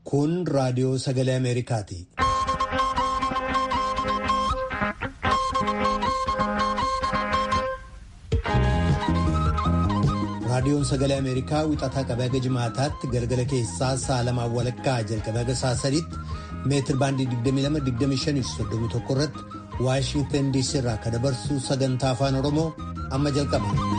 Kun raadiyoo sagalee Ameerikaati. Raadiyoon sagalee Ameerikaa wixataa qabee haga jimaataatti galgala keessaa sa'a lamaan walakkaa jalqabee haga sa'a sadiitti meetir baandii 22-25-31 irratti Waashintan DC irraa kan dabarsu sagantaa afaan Oromoo amma jalqaba.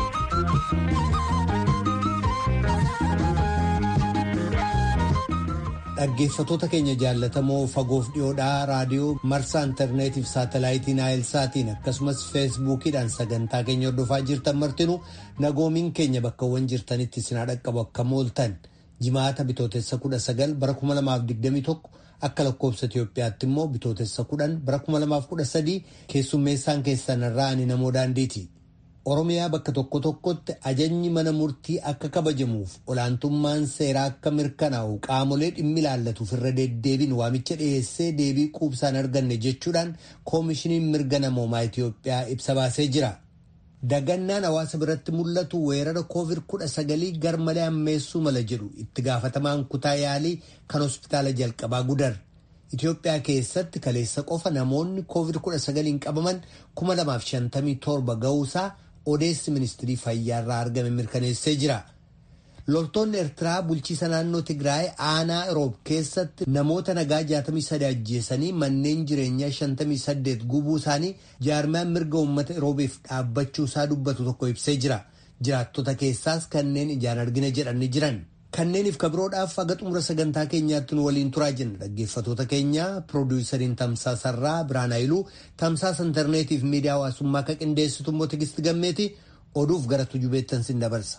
Dhaggeeffatoota keenya jaallatamoo fagoof dhiyoodhaa raadiyoo marsaa intarneetiif saatalaayitiin naayilsaatiin akkasumas feesbuukiidhaan sagantaa keenya hordofaa jirtan martinuu nagoomiin keenya bakkawwan jirtanitti sinaa dhaqqabu akka mooltan jimaata bitootessa 19 bara 2021 akka lakkoobsa Itoophiyaatti immoo bitootessa 10 bara 2013 keessummeessaan keessan irraa ani namoo daandiiti. Oromiyaa bakka tokko tokkotti ajajni mana murtii akka kabajamuuf olaantummaan seeraa akka mirkanaa'u qaamolee dhimmi ilaallatuuf irra deddeebiin waamicha dhiyeessee deebii quubsaan arganne jechuudhaan koomishiniin mirga namoomaa Itoophiyaa ibsa baasee jira. Dagannaan hawaasa biratti mul'atu weerara COVID-19 garmalee ammeessuu mala jedhu itti gaafatamaan kutaa yaalii kan hospitaala jalqabaa gudar. Itoophiyaa keessatti kaleessa qofa namoonni COVID-19 qabaman 2057 ga'uusaa odeessi ministirii fayyaa irraa argame mirkaneessee jira. Loltoonni Eertiraa bulchiisa naannoo Tigraay aanaa Iroob keessatti namoota nagaa 63 ajjeesanii manneen jireenyaa 58 gubuu isaanii jaarmaan mirga uummata Iroobiif dhaabbachuu isaa dubbatu tokko ibsee jira. Jiraattota keessaas kanneen ijaan argina jedhanii jiran. Kanneeniif kabiroodhaaf haga xumura sagantaa keenyaatti nu waliin turaa jenna dhaggeeffatoota keenya piroodiwusariin tamsaasarraa Biraan Hayiluu tamsaasa intarneetiif miidiyaa hawaasummaa akka qindeessitu immoo Tigisti Gammeeti oduuf gara tujubeettan sin dabarsa.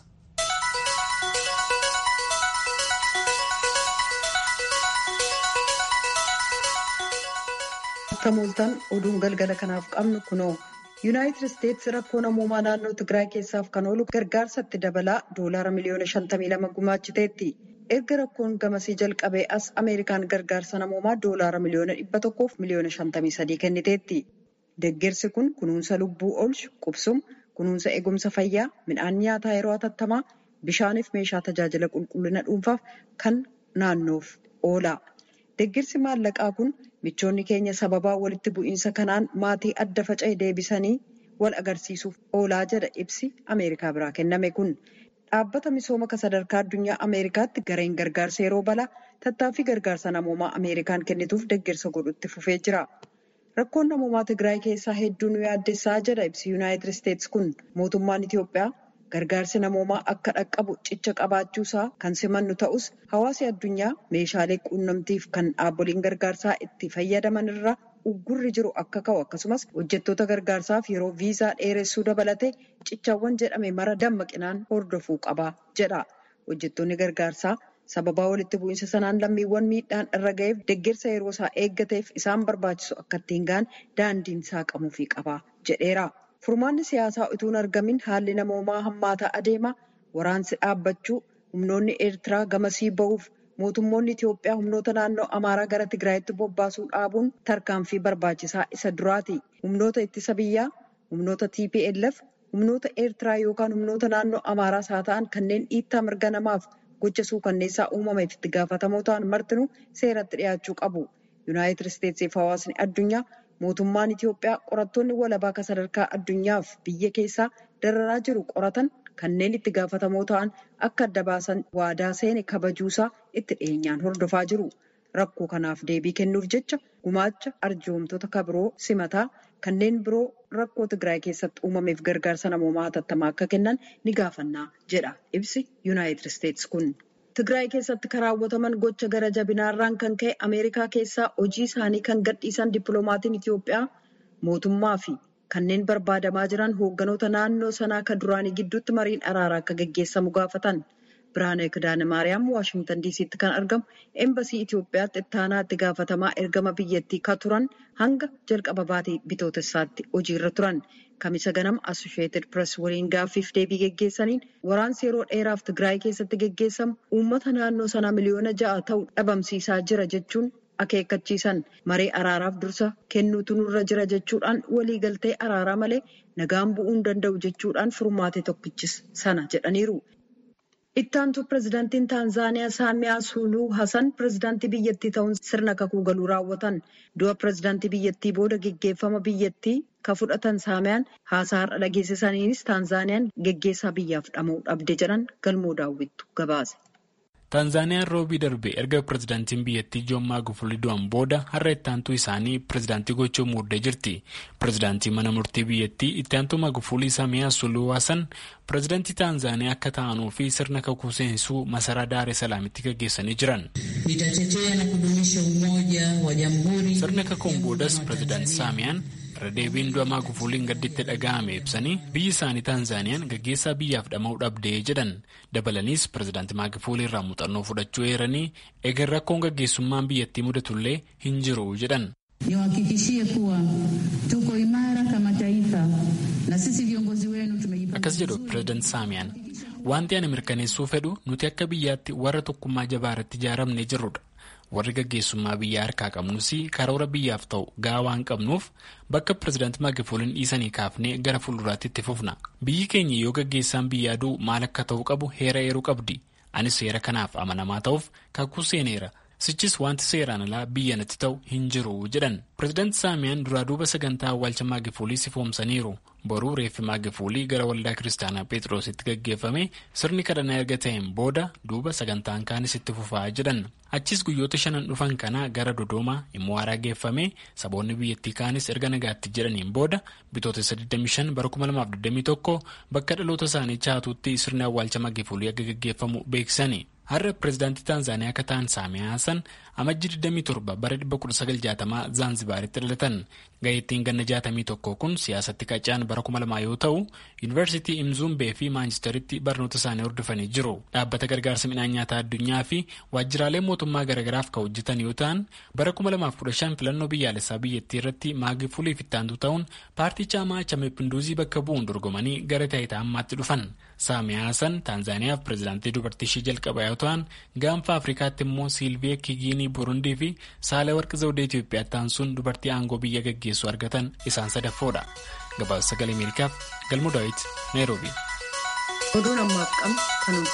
Akka mooltan oduun galgala kanaaf qabnu kunoo. yuunaayitid isteetsi rakkoo namoomaa naannoo tigraay keessaaf kan oolu gargaarsatti dabalaa doolaara miliyoona 52 gumaachiteetti erga rakkoon gamasii jalqabee as ameerikaan gargaarsa namoomaa doolaara miliyoona 100 fi miliyoona 53 kenniteetti deeggarsi kun kunuunsa lubbuu oolchu qubsuma kunuunsa eegumsa fayyaa midhaan nyaataa yeroo hatattamaa bishaaniif meeshaa tajaajila qulqullina dhuunfaaf kan naannoof oola deeggarsi maallaqaa kun. michoonni keenya sababaa walitti bu'iinsa kanaan maatii adda faca'e deebisanii wal agarsiisuuf oolaa jedha ibsi ameerikaa biraa kenname kun dhaabbata misooma ka sadarkaa addunyaa ameerikaatti gareen gargaarsa yeroo balaa tattaaffii gargaarsa namoomaa ameerikaan kennituuf deeggarsa godhutti fufee jira rakkoon namoomaa tigraay keessaa hedduu nu yaaddessaa jedha ibsi yuunaayitid isteetsi kun mootummaan itiyoophiyaa gargaarsi namoomaa akka dhaqqabu cicha qabaachuusaa kan simannu ta'us hawaasi addunyaa meeshaalee quunnamtiif kan dhaabboliin gargaarsaa itti fayyadaman irraa uggurri jiru akka ka'u akkasumas hojjettoota gargaarsaaf yeroo viizaa dheeressuu dabalatee cichawwan jedhame mara dammaqinaan hordofuu qaba jedha hojjettoonni gargaarsaa sababaa walitti bu'iinsa sanaan lammiiwwan miidhaan irra ga'eef deeggarsa yeroo isaa eeggateef isaan barbaachisu akka ittiin ga'an daandiin saaqamuufii qaba jedheera. Furmaanni siyaasaa utuu hin argamin haalli namoomaa hammaataa adeema waraansi dhaabbachuu humnoonni eertiraa gamasii ba'uuf mootummoonni Itiyoophiyaa humnoota naannoo Amaaraa gara Tigraayitti bobbaasuu dhaabuun tarkaanfii barbaachisaa isa duraati. Humnoota ittisa biyyaa, humnoota TPLF, humnoota eertiraa yookaan humnoota naannoo Amaaraas haa ta'an kanneen dhiittaa mirga namaaf gocha suukanneessaa uumameef itti gaafatamoo ta'an martinuu seeratti dhiyaachuu qabu. Yuunaayitid Isteetsiif hawaasni addunyaa mootummaan Itiyoophiyaa qorattoonni walabaa akka sadarkaa addunyaaf biyya keessaa dararaa jiru qoratan kanneen itti gaafatamoo ta'an akka adda baasan waadaa seene kabajuusaa itti dhiyeenyaan hordofaa jiru. Rakkoo kanaaf deebii kennuuf jecha gumaacha arjoomtoota kabiroo simataa kanneen biroo rakkoo Tigraay keessatti uumameef gargaarsa namoomaa hatattamaa akka kennan ni gaafannaa jedha ibsi Yuunaayitid Isteetsi kun. Tigraay keessatti kan raawwataman gocha gara jabinaarraan kan ka'e Ameerikaa keessaa hojii isaanii kan gadhiisan dippiloomaatiin Itiyoophiyaa mootummaa fi kanneen barbaadamaa jiran hoogganoota naannoo sanaa kan duraanii gidduutti mariin araaraa akka gaggeessamu gaafatan. Biraanee Kidaane Maariyaam Waashingtan diisiitti kan argamu eembasii Itiyoophiyaatti ittaanaa itti gaafatamaa ergama biyyattii kan turan hanga jalqaba baatii bitootessaatti hojiirra turan. Kamisa ganama Assosheetid Pirees waliin gaaffiif deebii geggeessaniin waraansi yeroo dheeraaf Tigraay keessatti geggeessamu uummata naannoo sanaa miliyoona ja'a ta'u dhabamsiisaa jira jechuun akeekkachiisan maree araaraaf dursa kennuutu nurra jira jechuudhaan waliigaltee araaraa malee nagaan bu'uu hin danda'u jechuudhaan furmaate tokkichis sana jedhaniiru. Ittaantu pirezidaantiin Taanzaaniyaa Saamiyaa Suuluu Hasan pirezidaantii biyyattii ta'uun sirna kakuu galuu raawwatan. Du'a pirezidaantii biyyattii booda geggeeffama biyyattii ka fudhatan Saamiyaan haasaa har'a dhageessisaniinis Taanzaaniyaan geggeessaa biyyaaf dhama'uu dhabde jedhan galmoo daawwittu gabaase. Taanzaaniyaan roobii darbe erga pirezidaantiin biyyattii Joon Maagufuli du'an booda har'a ittaantuu isaanii pirezidaantii gochuu muuddee jirti. Pirezidaantii mana murtii biyyattii ittaantuu Maagufuli Saamiyaa Suuluu Hasan pirezidaantii Taanzaaniyaa akka ta'anuu fi sirna kakuu seensisuu masaraa Daaree Salaamitti gaggeessanii jiran. Sirna kakuun boodas pirezidaantii Saamiyaan irra deebiin du'a Maagufuuliin gadditti dhaga'ame ibsanii biyyi isaanii Taanzaaniyaan gaggeessaa biyyaaf dhama'uu dhabdee jedhan dabalaniis pirezidaantii Maagufuulii irraa muuxannoo fudhachuu eeranii eegar rakkoon gaggeessummaan biyyattii mudatullee hin jiru jedhan. Akkas jedhu pirezidaantii Saamiyaan wanti ani mirkaneessuu fedhu nuti akka biyyaatti warra tokkummaa jabaa irratti ijaaramnee jirrudha. warri gaggeessummaa biyyaa harkaa qabnus karoora biyyaaf ta'u gahaa waan qabnuuf bakka pirezidaantii Maagifuuliin dhiisanii kaafnee gara fuulduraatti itti fufna biyyi keenya yoo gaggeessaan biyyaa du'u maal akka ta'u qabu heera eeruu qabdi anis seera kanaaf amanamaa ta'uuf kakuu seeneera sichis wanti seeraan alaa biyya natti ta'u hin jiru jedhan pirezidaantii saamiyaan duraa duuba sagantaa awwaalcha maagifuulii sifoomsaniiru boruu reeffi maagifuulii gara waldaa kiristaanaa pheexroositti gaggeeffame sirni kadhannaa erga ta'een booda duuba sagantaan kaanis itti fufaa jedhan achis guyyoota shanan dhufan kana gara dodoomaa immoo haaraa geeffame saboonni biyyattii kaanis erga nagaatti jedhaniin booda bitootessa 25 bara 2021 bakka dhaloota isaanii chaatuutti sirni awwaalcha maagifuulii akka gaggeeffamu beeksisani. har'a pirezidaantii taanzaaniyaa akka ta'an saamiyaa hasan amajji 27 bara 1960 zaanzibaaritti dhalatan ga'eettiin ganna 61 kun siyaasatti qacaan bara 2000 yoo ta'u yuunivarsiitii imzuumbee fi maanchistaritti barnoota isaanii hordofanii jiru dhaabbata gargaarsa midhaan nyaataa addunyaa fi waajjiraalee mootummaa garagaraaf kan hojjetan yoo ta'an bara 2015 filannoo biyyaalessaa biyyattii irratti maagifuuliif ittaantu ta'uun paartii caamaa chamepinduuzii bakka bu'uun dorgomanii gara taayitaa ammaatti dhufan saamiyaa hasan taanzaaniyaaf pirezidaantii dubartii ishee jalqaba yoo ta'an gaanfa afrikaatti immoo siilvee kigiinii burundii fi saalee warqi zawudee itiyoophiyaatti taansuun dubartii aangoo biyya gaggeessu argatan isaan sadaffoodha gabaasa sagalee ameerikaaf galmoo daawit naayiroobi. oduun ammaaf qabnu kanuma.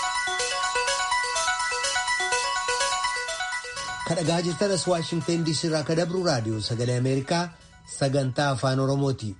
kadhagaa jirtanas waashingteen diisii irraa ka dabru raadiyoo sagalee ameerikaa sagantaa afaan oromooti.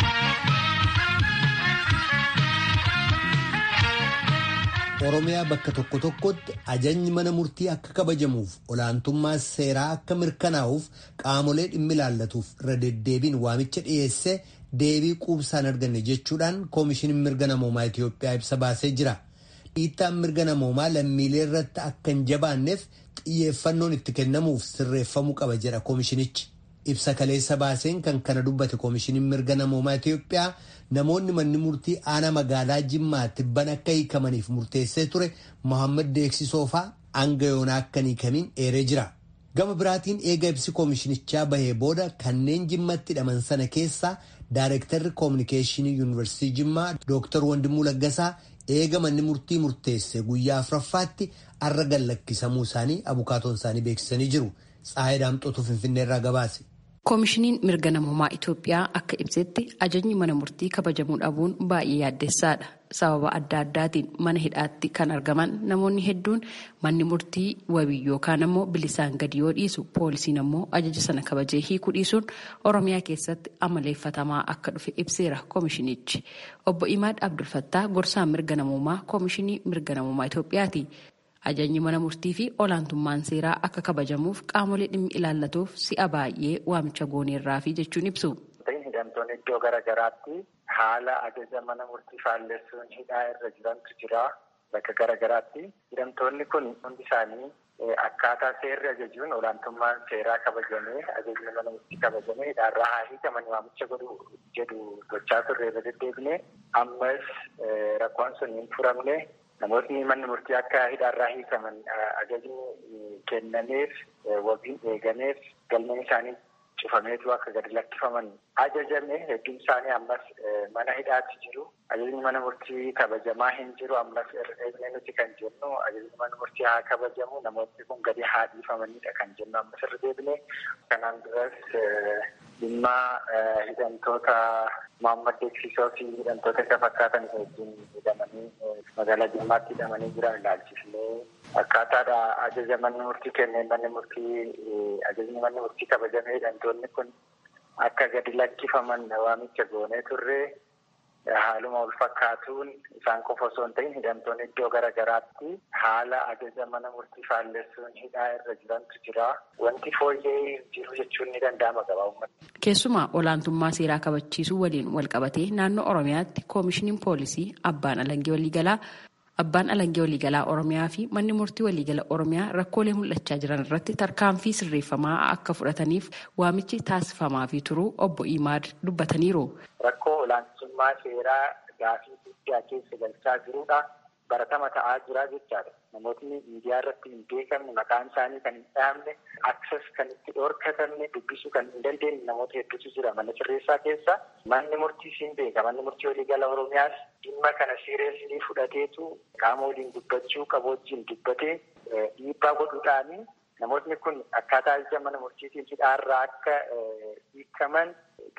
oromiyaa bakka tokko tokkotti ajajni mana murtii akka kabajamuuf olaantummaa seeraa akka mirkanaa'uuf qaamolee dhimmi ilaallatuuf irra deddeebiin waamicha dhiyeesse deebii quubsaan arganne jechuudhaan koomishiniin mirga namoomaa Itiyoophiyaa ibsa baasee jira. Dhiittaan mirga namoomaa lammiilee irratti akka hin jabaanneef xiyyeeffannoon itti kennamuuf sirreeffamuu qaba jedha koomishinichi. Ibsa kaleessa baaseen kan kana dubbate koomishiniin mirga namoomaa Itiyoophiyaa namoonni manni murtii aanaa magaalaa Jimmaatti ban akka hiikamaniif murteessee ture Mohaammed Deeksisoofaa hanga yoonaa akka hin hiikamiin eeree jira. Gama biraatiin eega ibsi koomishinichaa bahee booda kanneen jimmatti hidhaman sana keessaa Daayirektarri Koominikeeshinii Yuunivarsiitii Jimmaa Dooktar Wandimuu Laggasaa eega manni murtii murteesse guyyaa afuraffaatti arra gallakkisamuu isaanii abukaatoon isaanii beeksisanii jiru. Tsaayii Daamxootuu Finfinneerraa gabaase. koomishiniin mirga namoomaa Itoophiyaa akka ibsetti ajajni mana murtii kabajamuu dhabuun baay'ee yaaddessaadha. Sababa adda addaatiin mana hidhaatti kan argaman namoonni hedduun manni murtii wabii yookaan ammoo bilisaan gadi yoo dhiisu poolisiin ammoo ajaja sana kabajee hiikuu dhiisuun Oromiyaa keessatti amaleeffatamaa akka dhufe ibseera koomishinichi. Obbo Imaad Abdulfattaa gorsaan mirga namoomaa koomishinii mirga namoomaa Itoophiyaati. Ajajni mana murtii fi olaantummaan seeraa akka kabajamuuf qaamolee dhimmi ilaallatuuf si'a baay'ee waamicha gooneerraa fi jechuun ibsu. Hidhamtoonni iddoo garaagaraatti haala ajaja mana murtii faallessuun hidhaa irra jirantu jira bakka garaagaraatti. Hidhamtoonni kun hundi isaanii akkaataa seerri ajajuun olaantummaan seeraa kabajamee ajajni mana murtii kabajamee hidhaarraa haa hiikaman waamicha godhu jedhu gochaa turre irra deddeebine ammas rakkoon sun hin furamne. Namootni manni murtii akka hidhaarraa hiikaman ajajni kennameef wabiin eegameef galmeen isaanii cufameetu akka gadi lakkifaman ajajame hedduun isaanii ammas mana hidhaatti jiru. Ajajni mana murtii kabajamaa hin jiru ammas irra nuti kan jennu ajajni mana murtii haa kabajamu namoonni kun gadi haa dhiifamanidha kan jennu ammas irra deebine kanaan duras dhimma hidhamtoota Muhammad Deeksisoo fi hidhamtoota isa fakkaatan wajjin hidhamanii magaalaa Jimmaatti hidhamanii jiran ilaalchisnee akkaataadha ajaja manni murtii kenneen manni murtii ajajni manni murtii kabajamee hidhamtoonni kun akka gadi lakkifaman waamicha goonee turre haaluma wal fakkaatuun isaan qofa osoo hin ta'in hidhamtoonni iddoo garaagaraatti haala ajaja mana murtii faallessuun hidhaa irra jirantu jira. Wanti fooyyee jiru jechuun ni danda'ama gabaabumatti. Keessumaa olaantummaa seeraa kabachiisuu waliin wal qabatee naannoo Oromiyaatti koomishiniin poolisii abbaan alangee waliigalaa Abbaan alangee waliigalaa Oromiyaa fi manni murtii waliigala Oromiyaa rakkoolee mul'achaa jiran irratti tarkaanfii sirreeffamaa akka fudhataniif waamichi taasifamaa fi turuu obbo Imaad dubbataniiru. Rakkoo olaantummaa seeraa gaafii guddaa keessa galchaa jirudha. Baratama ta'aa jira jechaadha. Namootni miidiyaa irratti hin beekamne maqaan isaanii kan hin dhahamne akses kan itti dhorkatamne dubbisuu kan hin dandeenye namoota hedduutu jira mana sirreessaa keessa. Manni murtiis hin beeka. Manni murtii waliigala Oromiyaas dhimma kana siireesii fudhateetu qaama waliin dubbachuu qabu wajjin dubbatee dhiibbaa godhuudhaani namootni kun akkaataa ajaja mana murtiitiin hidhaarraa akka hiikaman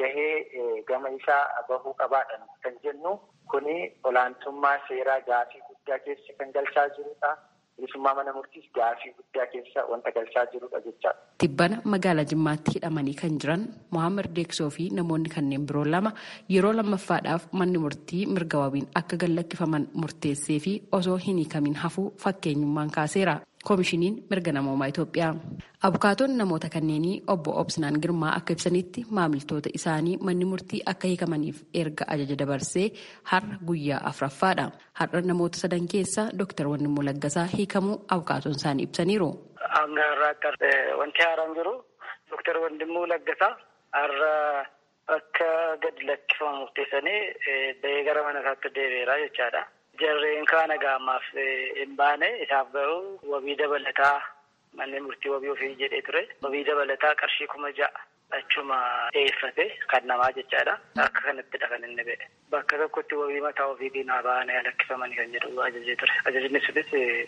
gahee gama isaa bahuu qabaadhan kan jennu kuni olaantummaa seeraa gaafii guddaa keessa kan galchaa jirudha. Bilisummaa mana murtiis gaafii guddaa keessa wanta galchaa jirudha jechaadha. Tibbana magaalaa Jimmaatti hidhamanii kan jiran Mohaammed Deeksoo fi namoonni kanneen biroo lama yeroo lammaffaadhaaf manni murtii mirga wabiin akka gallakkifaman murteessee fi osoo hin hiikamin hafuu fakkeenyummaan kaaseera. koomishiniin mirga namoomaa Itoophiyaa. Abukaatoon namoota kanneenii obbo Obsinaan Girmaa akka ibsanitti maamiltoota isaanii manni murtii akka hiikamaniif erga ajaja dabarsee har'a guyyaa afuraffaadha. Har'a namoota sadan keessa Dr. Wannimmoo Laggasaa hiikamuu abukaatoon isaanii ibsaniiru. Hanga har'aatti wanti haaraan jiru Dr. Wannimmoo Laggasaa har'a akka gadi lakkifamu murteessanii bahee gara mana isaatti deebi'eera jechaadha. Jarreen kaana gaamaaf hin baane isaaf garuu wabii dabalataa manni murtii wabii ofii jedhee ture. Wabii dabalataa qarshii kuma ja'a achuma dhiyeeffate kan namaa jechaadha. Akka kanattidha kan inni ba'e. Bakka tokkotti wabii mataa ofiitiin haa baane lakkifamanii kan jedhu ajajee ture. Ajajni sunis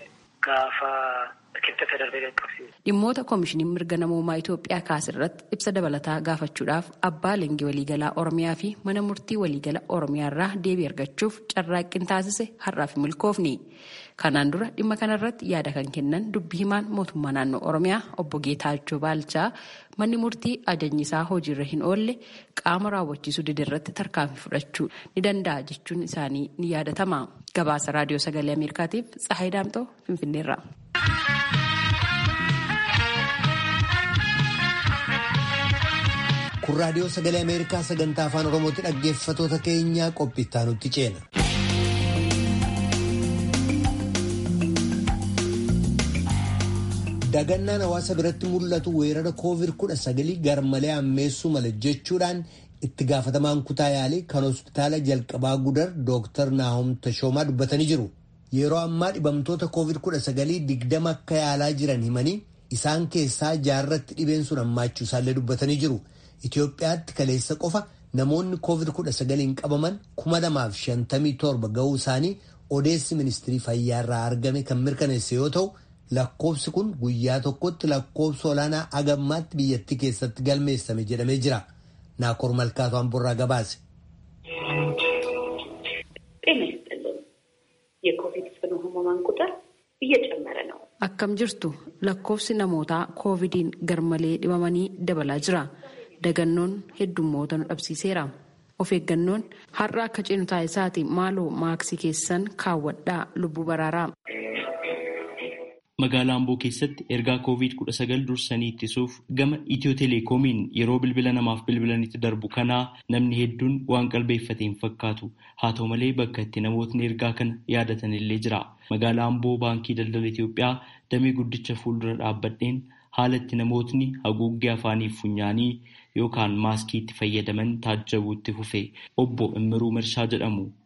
gaafa kibxata darbee qaqqabsiise. Dhimmoota koomishiniin mirga namoomaa Itoophiyaa kaasirratti ibsa dabalataa gaafachuudhaaf abbaa leenjii waliigalaa Oromiyaa fi mana murtii waliigala Oromiyaa irraa deebii argachuuf carraaqqiin taasise har'aaf milkoofni. Kanaan dura dhimma kanarratti yaada kan kennan dubbii himaan mootummaa naannoo Oromiyaa obbo Geetaachoo Baalchaa manni murtii ajajni isaa hojiirra hin oolle qaama raawwachiisuu didirratti tarkaanfii fudhachuu ni danda'a jechuun isaanii ni yaadatama. Gabaasa raadiyoo sagalee Ameerikaatiif Tsahaay Daamtoo Finfinneerra. kun raadiyoo sagalee ameerikaa sagantaa afaan oromootti dhaggeeffatoota keenyaa qophiittaa nutti ceena. dagannaan hawaasa biratti mul'atu weerara koovid kudha sagalii garmalee ammeessuu mala jechuudhaan itti gaafatamaan kutaa yaalii kan hospitaala jalqabaa gudar dooktar naahom tashoomaa dubbatanii jiru. yeroo ammaa dhibamtoota koovid kudha sagalii digdama akka yaalaa jiran himanii isaan keessaa jaarratti dhibeen sun hammaachuu isaallee dubbatanii jiru. Itoophiyaatti kaleessa qofa namoonni koovid kudha sagaliin qabaman kuma lamaaf shantamii torba ga'uu isaanii odeessi ministirii fayyaa irraa argame kan mirkaneesse yoo ta'u lakkoofsi kun guyyaa tokkotti lakkoofsa olaanaa agammaatti biyyattii keessatti galmeessame jedhamee jira. Naakoor Malkaatu Amborraa gabaase. የኮቪድ ጽኑ ህሙማን ቁጥር እየጨመረ ነው። akkam jirtu lakkoofsi namootaa koovidiin garmalee dhibamanii dabalaa jira dagannoon heddummoota nu dhabsiiseera of eeggannoon har'a akka ceenu taasisaati maaloo maaksii keessan kaawwadhaa lubbuu baraaraa. Magaalaa Amboo keessatti ergaa COVID-19 dursanii ittisuuf gama Itiyoo Telekoomiin yeroo bilbila namaaf bilbilanitti darbu kanaa namni hedduun waan qalbeeffate hin fakkaatu. Haa ta'u malee bakka itti namootni ergaa kana yaadatan illee jira. Magaalaa Amboo Baankii Daldala Itiyoophiyaa damee guddicha fuuldura dhaabbadheen haala itti namootni haguuggee afaanii fi funyaanii yookaan maaskii itti fayyadaman taajjabuutti fufe. Obbo Immiruu Mirshaa jedhamu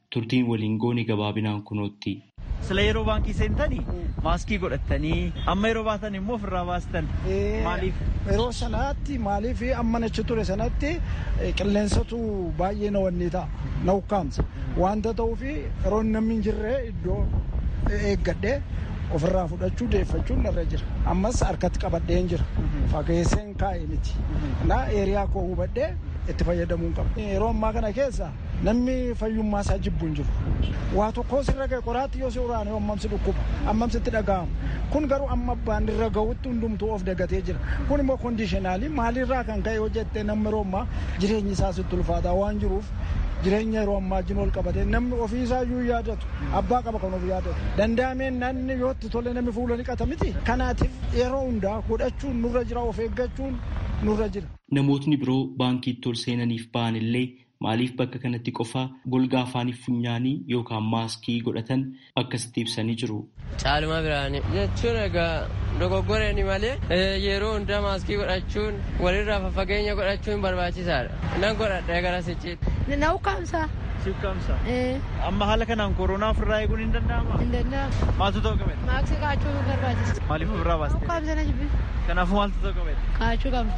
turtiin waliin goone gabaabinaan kunootti. Sila yeroo baankii seentanii maaskii godhattanii amma yeroo baatan immoo ofirraa baastan maaliif? Yeroo sanaatti maaliif amma nachi ture sanatti qilleensatu baay'ee na wanni ta'a na ukkaamsa wanta ta'uuf yeroo namni hin jirre iddoo eeggadhee ofirraa fudhachuu deeffachuun narra jira ammas harkatti qabadheen jira fageesseen kaa'e miti na eeriyaa koo hubadhee itti fayyadamuun qaba yeroo ammaa kana keessa namni fayyummaa isaa jibbu hin jiru waa tokkoo sirra ga'e qoraatti yoo si uraane ammamsi dhukkuba ammamsitti dhaga'amu kun garuu amma abbaan irra ga'utti hundumtuu of dagatee jira kun immoo koondishinaalii maalirraa kan ka'e hojjettee namni yeroo ammaa jireenyi isaa sitti ulfaataa waan jiruuf jireenya yeroo ammaa wajjin ol qabate namni ofii isaa iyyuu yaadatu abbaa qaba kan of yaadatu danda'ameen namni yoo itti tole namni fuula niqata miti kanaatiif yeroo hundaa godhachuun nurra jira of eeggachuun nurra jira. Namootni biroo baankiitti ol seenaniif ba'an illee maaliif bakka kanatti qofa golgaa afaaniif funyaanii yookaan maaskii godhatan akkasitti ibsanii jiru. Caaluma biraanii jechuun egaa dogoggoreeni malee yeroo hundaa maaskii godhachuun walirraa faffageenya godhachuun barbaachisaadha. Nan godhadha gara sichiitti. Na ukkaamsa. Si ukkaamsa? Amma haala kanaan koronaa ofirraa eeguun hin danda'amaa? Hin danda'amu. Maaltu ta'u qabedha? Maaskii kaa'achuu barbaachisa. Maaliif ofirraa baaste? Ukkaamsa na jibbi. Kanaafuu maaltu ta'u qabedha? Kaa'achuu qabna.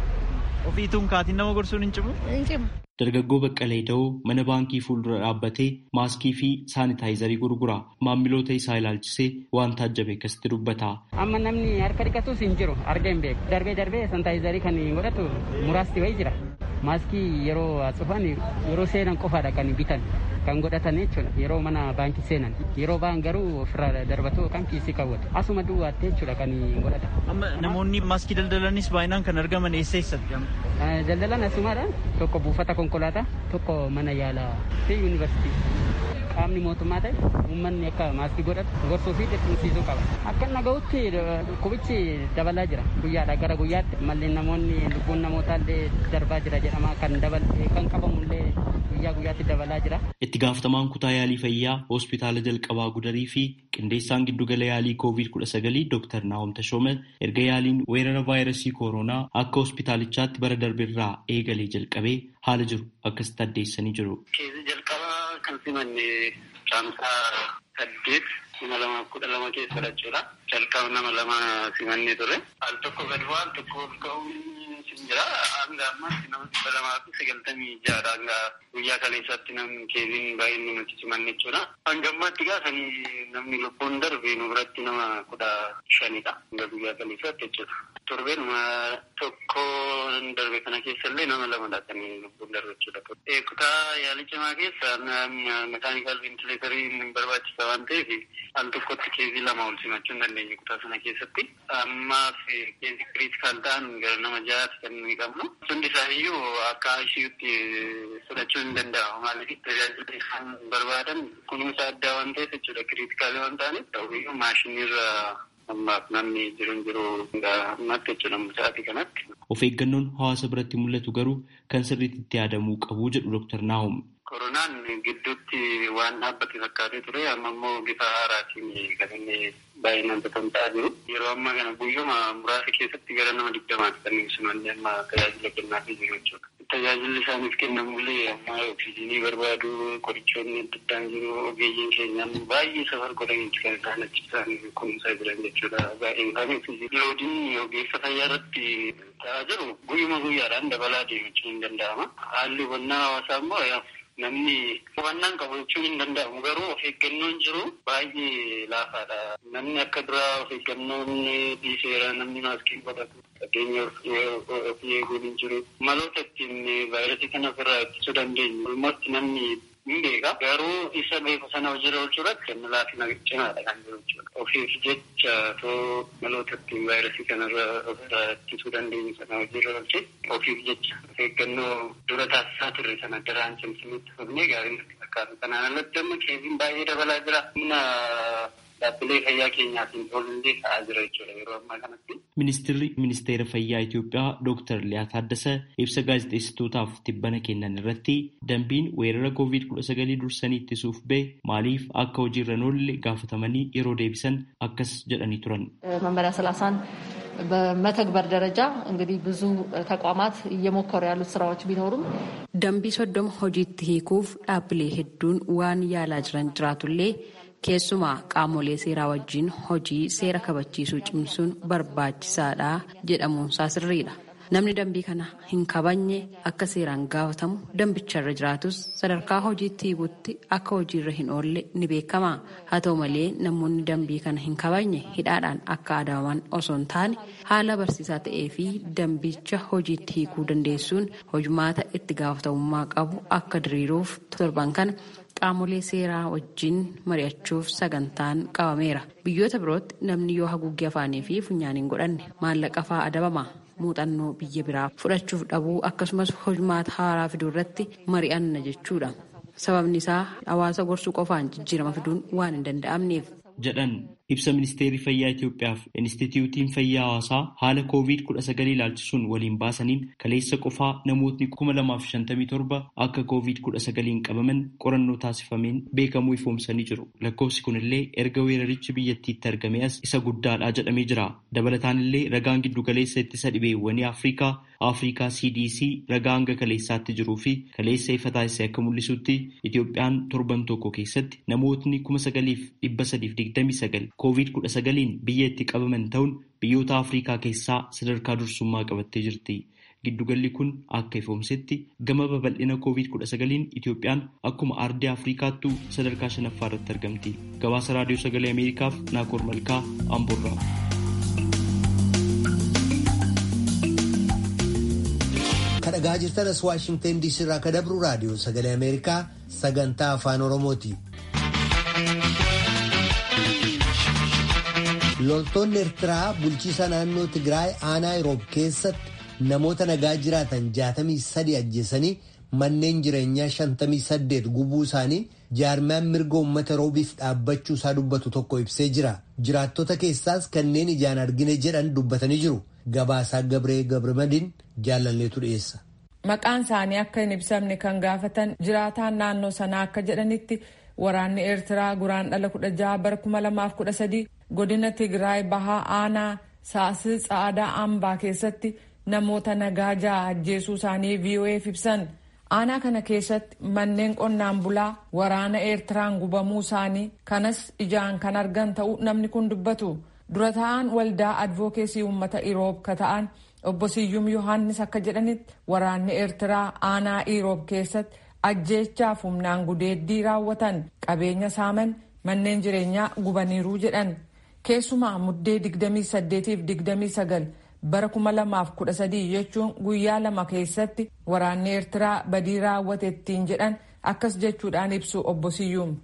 Ofiituun kaatiin nama gorsuun hin cimu? Hin cimu. Dargaggoo Baqqalee Da'oo mana baankii fuuldura dhaabbatee maaskii fi saanitaayizarii gurgura. Maamiloota isaa ilaalchisee waan taajjabe akkasitti dubbata. Amma namni harka dhiqatus hin jiru arga hin beeku. Darbee darbee saanitaayizarii kan godhatu muraasti wayii jira. Maaskii yeroo cufan yeroo seenan qofaadha kan bitan kan godhatan jechuudha yeroo mana baankii seenan yeroo ba'an garuu ofirraa darbatu kan kiisii kaawwatu asuma duwwaatti jechuudha kan godhatan. Amma namoonni maaskii daldalanis baay'inaan kan argaman eessa eessatti? Daldalan asumaadha tokko buufata konkolaataa tokko mana yaalaa fi yuunivarsiitii. Qaamni mootummaa ta'e uummanni akka maaskii godhatu gorsuu fi dirqamsiisuu qaba. Akka naga'utti dhukkubichi dabalaa jira guyyaadha gara guyyaatti mallee namoonni lubbuun namootaa illee darbaa jira jedhama kan dabal kan qabamu illee guyyaa guyyaatti dabalaa jira. Itti gaafatamaan kutaa yaalii fayyaa hospitaala jalqabaa gudarii fi qindeessaan giddugala yaalii koovid kudha sagalii Dr. Naahom Tashoome erga yaaliin weerara vaayirasii kooroonaa akka hospitaalichaatti bara darbirraa eegalee jalqabee haala jiru akkasitti addeessanii jiru. kan simanne caamsaa saddeet kuma lama kudha lama keessadha jechuudha. Jalqaba nama lama simannee ture. Al tokko gad bu'aa al tokko ol ka'uun sin jira. Hanga ammaatti nama dhibba lamaa fi sagaltamii ja'adha. Hanga guyyaa kaleessaatti namni keeziin baay'inni nuti simanne jechuudha. Hanga ammaatti gaafanii namni lubbuun darbe nu biratti nama kudha shanidha. Hanga guyyaa kaleessaatti jechuudha. Torbeenuma tokko darbe kana keessa illee nama lamadha kan lubbuun darbe jechuudha. Kutaa yaalii cimaa keessa mekaanikaal ventileetarii hin barbaachisa waan ta'eef al tokkotti keezii lama ol simachuu hin dandeenye kutaa sana keessatti. Ammaaf keezii kiriitikaal ta'an gara nama ja'aati kan nuyi qabnu. Hundi isaaniiyyuu akka ICUtti fudhachuu hin danda'amu. Maaliif tajaajila isaan barbaadan kunuunsa addaa waan ta'eef jechuudha. Kiriitikaalii waan ta'aniif ta'uyyuu maashiniirra ammaaf namni jiru hin jiru ammatti jechuudha sa'aatii kanatti. Of eeggannoon hawaasa biratti mul'atu garuu kan sirriitti itti yaadamuu qabu jedhu Dr. Naahum. Koronaan gidduutti waan dhaabbate fakkaatee ture amma immoo bifa haaraatiin kan inni baay'inaan tatamsa'aa jiru. Yeroo ammaa kana guyyuma muraasa keessatti gara nama digdamaatti kan ibsamanne amma tajaajila kennaafii jiru jechuudha. Tajaajilli isaaniif kennamullee amma oksijiinii barbaadu qorichoonni adda addaan jiru ogeeyyiin keenya baay'ee safar godhaniiti kan isaan achi isaan kunuunsaa jiran jechuudha. Baay'een isaanii oksijiinii loodiin ogeessa fayyaa irratti ta'aa jiru guyyuma guyyaadhaan dabalaa deemachuu hin danda'ama. Haalli hubannaa hawaasaa immoo namni hubannaan qabu jechuun hin danda'amu garuu of eeggannoon jiru baay'ee laafaadha. Namni akka duraa of eeggannoon dhiiseera namni maaskii godhatu fageenya ofii eeguun hin jiru. Maloota ittiin vaayirasii kana ofirraa ittisuu dandeenyu. Walumatti namni hin beeka garuu isa beeku sana hojiirra oolchuu irratti kan laafina cimaadha kan jiru jechuudha. Ofiif jecha too maloota ittiin vaayirasii kanarra ofirraa ittisuu dandeenyu sana hojiirra oolche ofiif jecha of eeggannoo dura taasisaa turre sana daraan cimsinutti fufnee gaarii nutti fakkaatu. Kanaan alatti amma keeziin baay'ee dabalaa jira. Humna dhaabbilee fayyaa keenyaatiin oolullee ta'aa jira jechuudha yeroo ammaa kanatti. Ministeerri Ministeera Fayyaa Itoophiyaa Dooktar Liyaa Taaddasee ibsa gaazexeessitootaaf tibbana kennan irratti dambiin weerara koovid kudha sagalii dursanii ittisuuf bahe maaliif akka hojiirra hin oolle gaafatamanii yeroo deebisan akkas jedhanii turan. መመሪያ ሰላሳን በመተግበር ደረጃ እንግዲህ ብዙ ተቋማት እየሞከሩ ያሉት ስራዎች ቢኖሩም dambii soddoma hojiitti hiikuuf dhaabbilee hedduun waan yaalaa jiran jiraatullee keessumaa qaamolee seeraa wajjin hojii seera kabachiisuu cimsuun barbaachisaadha jedhamuunsaa sirriidha. Namni dambii kana hin kabajne akka seeraan gaafatamu dambicharra jiraatus sadarkaa hojiitti hiikutti akka hojiirra hin oolle ni beekama. Haa ta'u malee namoonni dambii kana hin kabajne hidhaadhaan akka adabaman osoo hin taane haala barsiisaa ta'ee fi dambicha hojiitti hiikuu dandeessuun hojumaata itti gaafatamummaa qabu akka diriiruuf torban kana qaamolee seeraa wajjin mari'achuuf sagantaan qabameera. Biyyoota birootti namni yoo haguuggee afaanii fi funyaaniin godhanne maallaqa fa'aa adabama. muuxannoo biyya biraa fudhachuuf dhabuu akkasumas hojumaata haaraa fiduu irratti mari'anna jechuudha. Sababni isaa hawaasa gorsuu qofaan jijjiirama fiduun waan hin danda'amneef. jedhan ibsa ministeerri fayyaa Itoophiyaaf Inistituutiin Fayyaa Hawaasaa haala COVID-19 ilaalchisuun waliin baasaniin kaleessa qofaa namootni 2057 akka COVID-19 qabaman qorannoo taasifameen beekamuu ifoomsanii jiru. Lakkoofsi kunillee erga weerarichi biyyattiitti argame as isa guddaadha jedhamee jira. Dabalataan illee ragaan giddugaleessa ittisa dhibeewwanii Afrikaa Afrikaa CDC ragaa hanga kaleessaatti jiruu fi kaleessa ifa taasise akka mul'isutti Itoophiyaan torban tokko keessatti namootni 9,329 COVID-19 biyya itti qabaman ta'uun biyyoota Afrikaa keessaa sadarkaa dursummaa qabattee jirti. Giddugalli kun akka ifoomsetti gama babal'ina COVID-19 Itoophiyaan akkuma ardii Afrikaattuu sadarkaa shanaffaa irratti argamti. Gabaasa Raadiyoo Sagalee Ameerikaaf Naakoor Malkaa Amborraa. kadhagaa jirtanas waashingtan diisii irraa kadabru raadiyoo sagalee ameerikaa sagantaa afaan oromooti. loltoonni eertiraa bulchiisa naannoo tigraay aanaa yeroob keessatti namoota nagaa jiraatan 63 ajjeesanii manneen jireenyaa 58 gubuu isaanii jaarmiyaan mirga uummata yeroobiif dhaabbachuu isaa dubbatu tokko ibsee jira jiraattota keessaas kanneen ijaan argine jedhan dubbatanii jiru. Gabaasaa Gabree Gabramadiin jaalalleetu dhiyeessa. Maqaan isaanii akka hin ibsamne kan gaafatan jiraataan naannoo sanaa akka jedhanitti waraanni Eertiraa guraandhala kudha jaha bara kuma lamaaf kudha sadii godina Tigraay bahaa aanaa saasii tsaadaa ambaa keessatti namoota nagaa jaha ajjeesuu isaanii VOA'f ibsan. Aanaa kana keessatti manneen qonnaan bulaa waraana Eertiraan gubamuu isaanii kanas ijaan kan argan ta'uu namni kun dubbatu. dura ta'an waldaa advookeesii uummata iroob ka ta'an obbo Siyyum Yohaannis akka jedhanitti waraanni Eertiraa aanaa iroob keessatti ajjeechaaf humnaan gudeeddii raawwatan qabeenya saaman manneen jireenyaa gubaniiruu jedhan keessumaa muddee 28-29 bara 2013 jechuun guyyaa lama keessatti waraanni Eertiraa badii raawwate ittiin jedhan akkas jechuudhaan ibsu obbo Siyyum.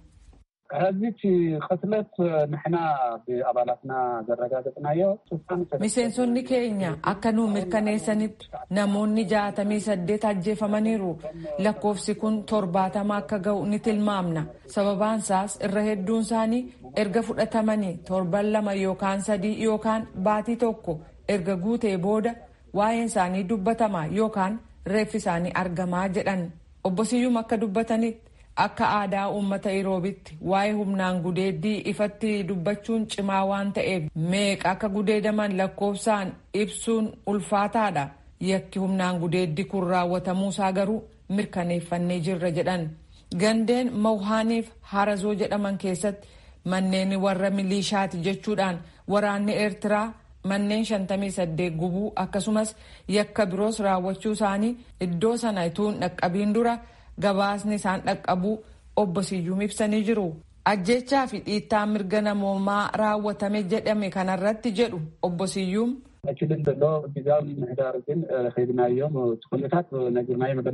ህዚች ቅትለት ንሕና ብኣባላትና ዘረጋገፅናዮ miseensonni keenya akka nu mirkaneessanitti namoonni jaatamii saddeet ajjeefamaniiru lakkoofsi kun torbaatama akka ga'u ni tilmaamna sababaan isaas irra hedduun isaanii erga fudhatamanii torban lama yookaan sadii yookaan baatii tokko erga guutee booda waa'een isaanii dubbatama yookaan reeffi isaanii argamaa jedhan obbo Siyyum akka dubbatanitti akka aadaa uummata iroobitti waa'ee humnaan gudeeddii ifatti dubbachuun cimaa waan ta'eef meeqa akka gudeedaman lakkoofsaan ibsuun ulfaataadha yakki humnaan gudeeddii kun raawwatamuusaa garuu mirkaneeffannee jirra jedhan gandeen mawhaaniif harazoo jedhaman keessatti manneen warra milishaati jechuudhaan waraanni eertiraa manneen 58 gubuu akkasumas yakka biroos raawwachuu isaanii iddoo sana ituun dhaqqabiin dura gabaasni isaan dhaqqabuu obbo Siyyuum ibsanii jiru. Ajjechaa fi dhiittaa mirga namoomaa raawwatame jedhame kanarratti jedhu obbo Siyyuum. ኣችልን ዘሎ ግዛዊ ምሕዳር ግን ከይድናዮም እቲ ኩነታት ነጊርናዮ መለና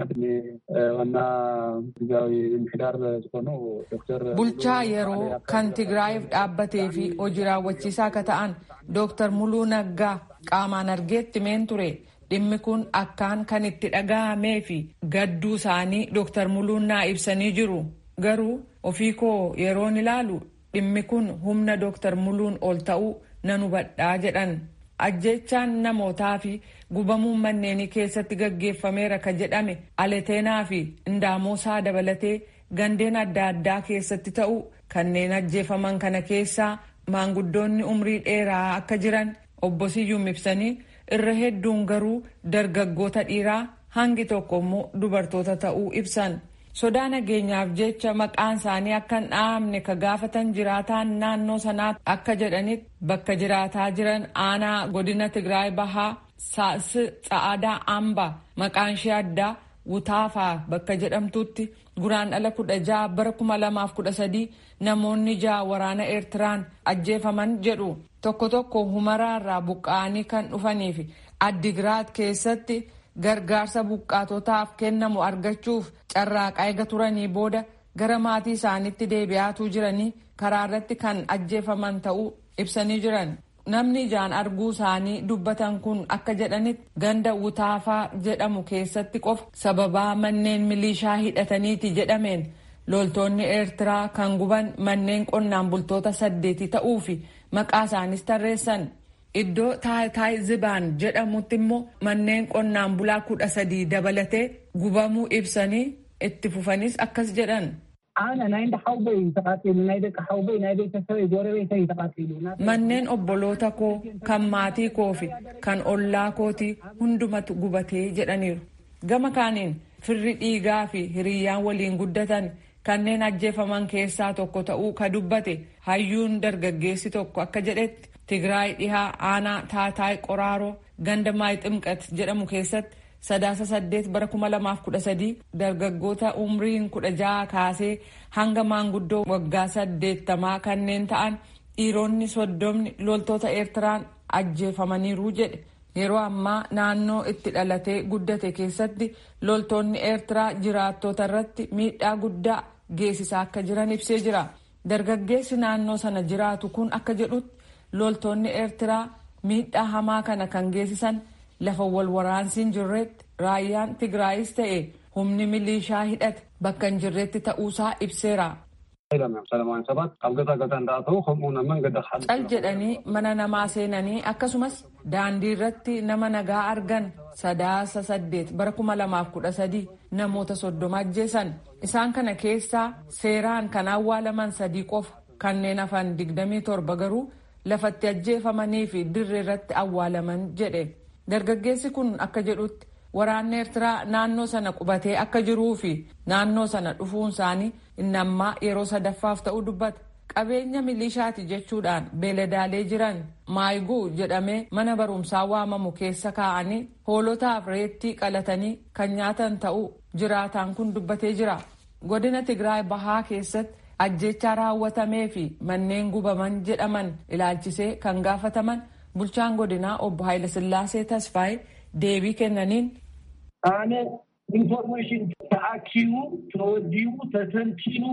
ዋና ግዛዊ ምሕዳር ዝኾኑ ዶክተር bulchaa yeroo kan tigraayiif dhaabbatee fi hojii raawwachiisaa akka ta'an dooktar muluu naggaa qaamaan argeetti meen ture dhimmi kun akkaan kan itti dhaga'amee fi gadduu isaanii dooktar muluun naa ibsanii jiru garuu ofii koo yeroon ilaalu dhimmi kun humna dooktar muluun ol ta'uu nan hubadhaa jedhan ajjechaan namootaa fi gubamuun manneenii keessatti gaggeeffameera ka jedhame aleteenaa fi indaamosaa dabalatee gandeen adda addaa keessatti ta'u kanneen ajjeefaman kana keessaa maanguddoonni umrii dheeraa akka jiran obbo Siyyuum ibsanii irra hedduun garuu dargaggoota dhiiraa hangi tokko immoo dubartoota ta'uu ibsan. sodaa nageenyaaf jecha maqaan isaanii akka hin dhahamne ka gaafatan jiraataan naannoo sanaa akka jedhanitti bakka jiraataa jiran aanaa godina Tigraay Bahaa Saas Tsa'aadaa Amba maqaan ishee addaa Wutaafaa bakka jedhamtutti guraandhala kudha ja'a bara kuma lamaaf kudha sadii namoonni ja'a waraana Eertiraan ajjeefaman jedhu tokko tokko humaraarraa buqqa'anii kan dhufanii fi Addigiraat keessatti gargaarsa buqqaatotaaf kennamu argachuuf carraaqaa eega turanii booda gara maatii isaaniitti deebi'aatuu jiranii karaa irratti kan ajjeefaman ta'uu ibsanii jiran. Namni ijaan arguu isaanii dubbatan kun akka jedhanitti ganda wutaafaa jedhamu keessatti qofa sababaa manneen milishaa hidhataniiti jedhameen loltoonni eertiraa kan guban manneen qonnaan bultoota saddeeti ta'uu fi maqaa isaanis tarreessan. Iddoo taayitaay zibaan jedhamutti immoo manneen qonnaan bulaa kudha sadii dabalatee gubamuu ibsanii itti fufanis akkas jedhan. Manneen obboloota koo kan maatii koo fi kan ollaa kooti hundumatu gubatee jedhaniiru. Gama kaaniin firri dhiigaa fi hiriyyaan waliin guddatan kanneen ajjeefaman keessaa tokko ta'uu ka dubbate hayyuun dargaggeessi tokko akka jedhetti. Tigraay dhihaa aanaa taataay qoraaroo ganda maay ximqat jedhamu keessatti sadaasa saddeet bara kuma lamaaf kudha sadii dargaggoota umriin kudha jaha kaasee hanga maanguddoo waggaa saddeettamaa kanneen ta'an dhiironni soddomni loltoota eertiraan ajjeefamaniiru jedhe yeroo ammaa naannoo itti dhalatee guddate keessatti loltoonni eertiraa jiraattota irratti miidhaa guddaa geessisaa akka jiran ibsee jira dargaggeessi naannoo sana jiraatu kun akka jedhutti. loltoonni eertiraa miidhaa hamaa kana kan geessisan lafa wal waraansiin jirretti raayyaan tigraayis ta'e humni milishaa hidhate bakka hin jirretti ta'uusaa ibseera. cal jedhanii mana namaa seenanii akkasumas daandii irratti nama nagaa argan sadaasa saddeet bara kuma lamaaf kudha sadii namoota soddoma ajjeesan isaan kana keessaa seeraan kan awwaalaman sadii qofa kanneen hafan digdamii torba garuu. lafatti ajjeefamanii fi dirree irratti awwaalaman jedhe dargaggeessi kun akka jedhutti waraanni eertiraa naannoo sana qubatee akka jiruu fi naannoo sana dhufuun isaanii inni ammaa yeroo sadaffaaf ta'uu dubbata qabeenya milishaati jechuudhaan beeladaalee jiran maayiguu jedhamee mana barumsaa waamamu keessa kaa'anii hoolotaaf reettii qalatanii kan nyaatan ta'uu jiraataan kun dubbatee jira godina tigraay bahaa keessatti. ajjechaa raawwatamee fi manneen gubaman jedhaman ilaalchisee kan gaafataman bulchaan godinaa obbo Haayilasillaasee Tasfaayee deebii kennaniin. Aane information ta'akiimu toodiimu tatantiinu.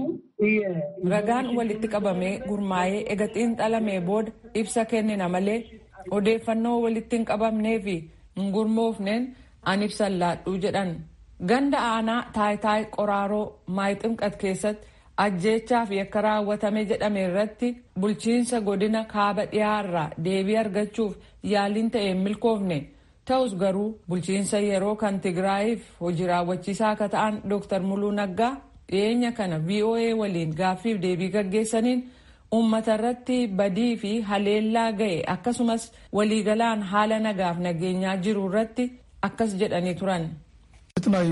Ragaan walitti qabamee gurmaa'ee ega xiinxalamee booda ibsa kennina malee odeeffannoo walitti hin qabamnee fi hin gurmoofneen an ibsan laadhuu jedhan. Ganda aanaa taayitaay qoraaroo maayiximqat keessatti. ajjeechaa fi akka raawwatame jedhame irratti bulchiinsa godina kaaba dhiyaarraa deebii argachuuf yaaliin ta'e hin milkoofne ta'us garuu bulchiinsa yeroo kan tigraayiif hojii raawwachiisaa akka ta'an dr muluu naggaa dhiyeenya kana voa waliin gaaffiif deebii gaggeessaniin uummata irratti badii fi haleellaa ga'e akkasumas waliigalaan haala nagaaf nageenyaa jiru irratti akkas jedhanii turan. እቲ ናይ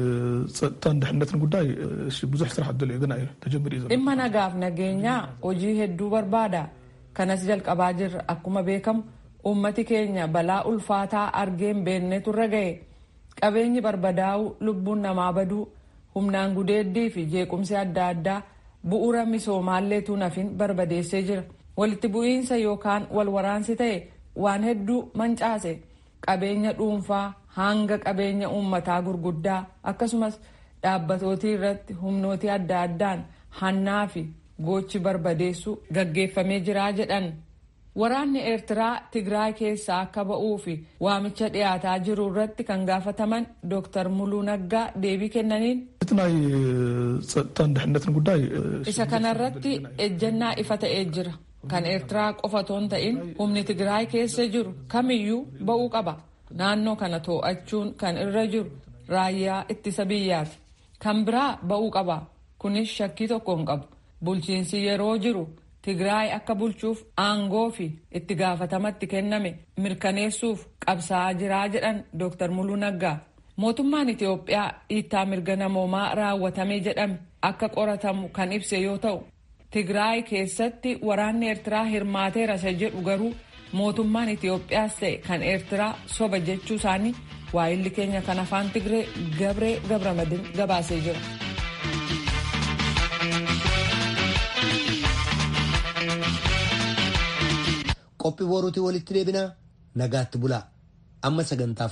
ፀጥታን ድሕነትን ጉዳይ ብዙሕ ስራሕ ደልዮ ግና እዩ ተጀሚሩ እዩ dhimma nagaaf nageenyaa hojii hedduu barbaada kanas jalqabaa jirra akkuma beekamu uummati keenya balaa ulfaataa argeen beennetu irra ga'e qabeenyi barbadaa'uu lubbuun namaa baduu humnaan gudeeddii fi jeequmsi adda addaa bu'uura misoomaalleetu nafin barbadeessee jira walitti bu'iinsa yookaan wal waraansi ta'e waan hedduu mancaase qabeenya dhuunfaa hanga qabeenya uummataa gurguddaa akkasumas dhaabbatootii irratti humnootii adda addaan hannaa fi gochi barbadeessu gaggeeffamee jiraa jedhan. Waraanni Eertiraa Tigraay keessaa akka ba'uu fi waamicha dhiyaataa jiru irratti kan gaafataman Dr. Muluu Naggaa deebii kennaniin. እቲ ናይ ፀጥታን ድሕነትን ጉዳይ Isa kanarratti ejjennaa ifa ta'ee jira. Kan Eertiraa qofa otoo hin ta'in humni Tigraay keessa jiru kamiyyuu ba'uu qaba. Naannoo kana too'achuun kan irra jiru raayyaa ittisa biyyaati. Kan biraa ba'uu qaba. Kunis shakkii tokko hin qabu. Bulchiinsi yeroo jiru Tigraay akka bulchuuf aangoo fi itti gaafatamatti kenname mirkaneessuuf qabsaa'aa jiraa jedhan Dr. Muluu Naggaa. Mootummaan Itoophiyaa dhiittaa mirga namoomaa raawwatamee jedhame akka qoratamu kan ibse yoo ta'u, Tigraay keessatti waraanni Eertiraa hirmaateera isa jedhu garuu mootummaan Itoophiyaas ta'e kan Eertiraa soba jechuu isaanii waa'illi keenya kan afaan Tigree Gabree Gabramadin gabaasee jira. qophii boruutii walitti deebinaa nagaatti bulaa amma sagantaa